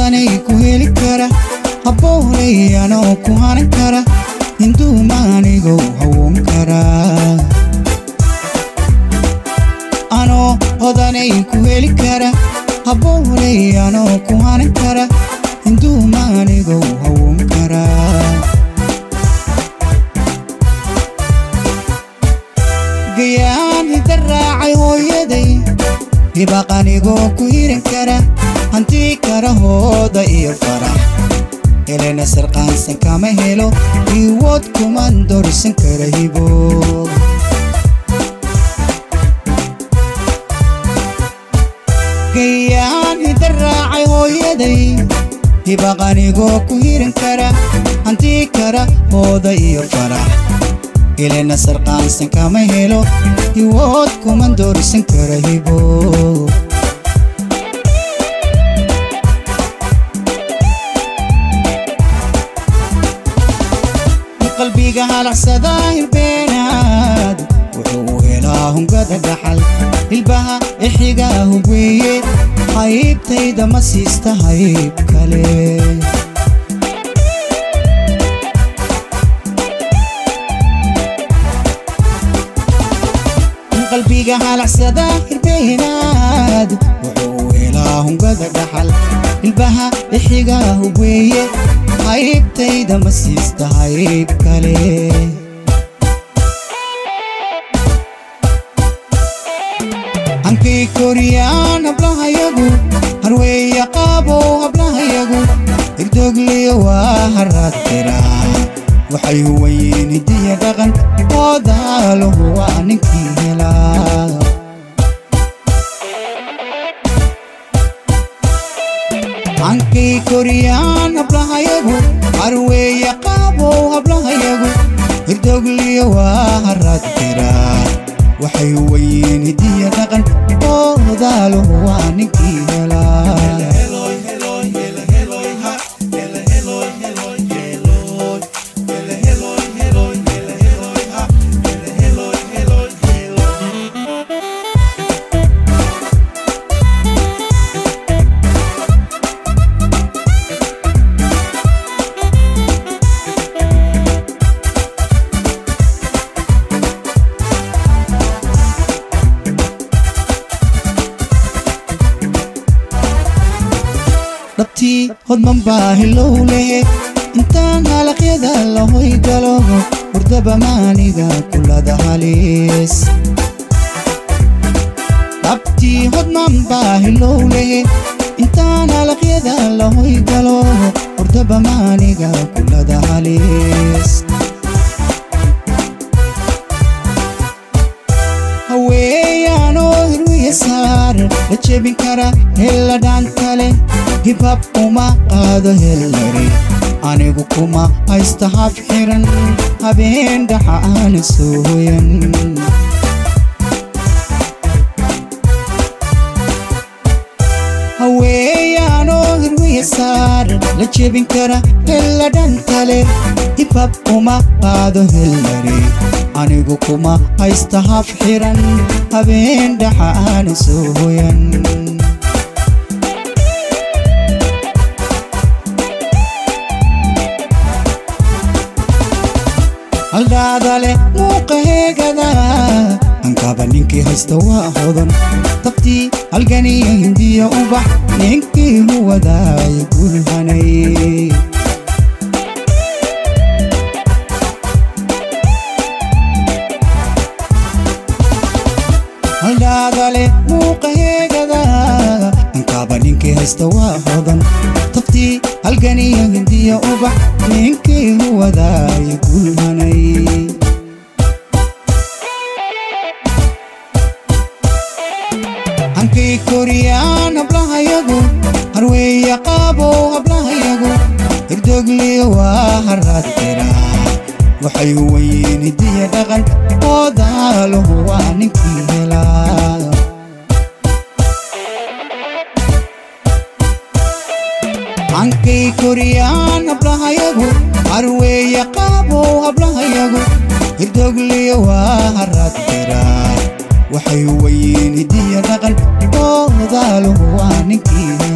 hodanay ku heli kara habboonay anoo ku hanan kara hinduumaanigow hawoon kara anoo hodanay ku heli kara habboonay anoo ku hanan kara hinduumaanigow hawoon kara gayaan hidda raacay hooyaday hibaqanigoo ku hiran kara hantii kara hooda iyo farax helena sarqaansan kama helo iwood kuman dorisan kara hibo gayaan hidda raacay hooyaday hibaqanigoo ku hiran kara hantii kara hooda iyo farax helena sarqaansan kama helo iwood kuman dorisan kara hibo qalbiga halacsada hirbeenaad wuxuu helaa hungada dhaxal hilbaha ixiga hugweeye haybtayda ma siista hayb kale qalbiga halacsada hirbeenaad wuxuu helaa hungada dhaxal hilbaha ixiga hugweeye haybtayda ma siista hayb kale hankay koriyaan hablahayagu harweeya qaabow hablahayagu hirdogliyo waa haraad tiraa waxay huwayiin hidiya dhaqan oodaaluhu waa ninkii helaa hankay koriyaan hablahayagu harweeya qaabow hablahayagu hirdogliyo waa haraad tiraa waxay huwayiin hidiya dhaqan oodaaluhu waa ninkii helaa dhabtii hodman baa hilow lehe intaan halaqyada lahoy galo hurdaba maaniga kulada halis dhabtii hodman baa hilow lehe intaan halaqyada lahoy galo hurdaba maaniga kulada halis haweeyaanoo hirwiya saar la jebin kara hella dhaantale hibhab uma qaado hellari anigu kuma haysta hab xiran habeen dhaxa aana soo hoyan haweeyaanoo hirwiya saar la jebin kara hella dhantale hibhab uma qaado hellari anigu kuma haysta hab xiran habeen dhaxa aana soo hoyan haldhaadale muuqa heegada hankaba ninkii haysta waa hodan dabtii halganiya hindiya ubax ninkii huwadaay gulhanay haldhaadale muuqa heegada hankaba ninkii haysta waa hodan dabtii halganiya hindiya ubax ninkii huwadaay gulhanay hankay koriyaan hablahayagu harweeya qaabow hablahayagu hirdogliyo waa haraad tiraa waxay huwayiin hidiya dhaqan oodaaluhu waa ninkii helaa hankay koriyaan hablahayagu harweeya qaabow hablahayagu hirdogliyo waa haraad tiraa waxay huwayiin hidiya dhaqan oodaaluhu waa ninkii helaa